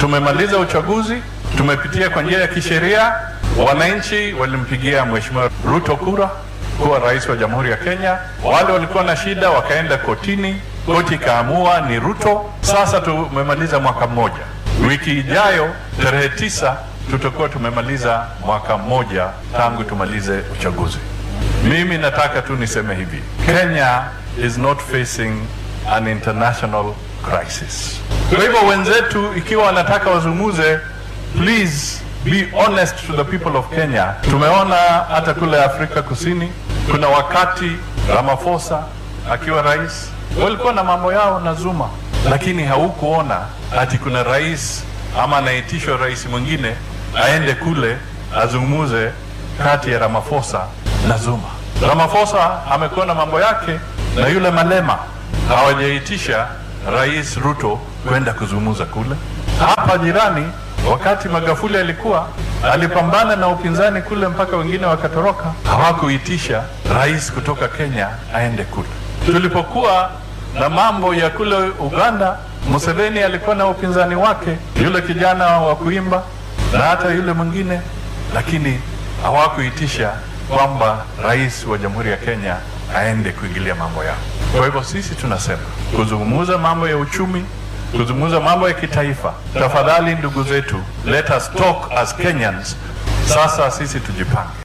tumemaliza uchaguzi, tumepitia kwa njia ya kisheria. Wananchi walimpigia Mheshimiwa Ruto kura kuwa rais wa Jamhuri ya Kenya. Wale walikuwa na shida wakaenda kotini, koti ikaamua ni Ruto. Sasa tumemaliza mwaka mmoja. Wiki ijayo tarehe tisa tutakuwa tumemaliza mwaka mmoja tangu tumalize uchaguzi. Mimi nataka tu niseme hivi, Kenya is not facing an international crisis. Kwa hivyo wenzetu, ikiwa wanataka wazungumze, please be honest to the people of Kenya. Tumeona hata kule Afrika Kusini, kuna wakati Ramaphosa akiwa rais walikuwa na mambo yao na Zuma, lakini haukuona ati kuna rais ama anaitishwa rais mwingine aende kule azungumuze kati ya Ramaphosa na Zuma. Ramaphosa amekuwa na mambo yake na yule Malema, hawajaitisha rais Ruto kwenda kuzungumza kule. Hapa jirani, wakati Magufuli alikuwa alipambana na upinzani kule mpaka wengine wakatoroka, hawakuitisha rais kutoka Kenya aende kule. Tulipokuwa na mambo ya kule Uganda, Museveni alikuwa na upinzani wake, yule kijana wa kuimba na hata yule mwingine, lakini hawakuitisha kwamba rais wa Jamhuri ya Kenya aende kuingilia mambo yao. Kwa hivyo sisi tunasema kuzungumza mambo ya uchumi, kuzungumza mambo ya kitaifa, tafadhali ndugu zetu, let us talk as Kenyans. Sasa sisi tujipange.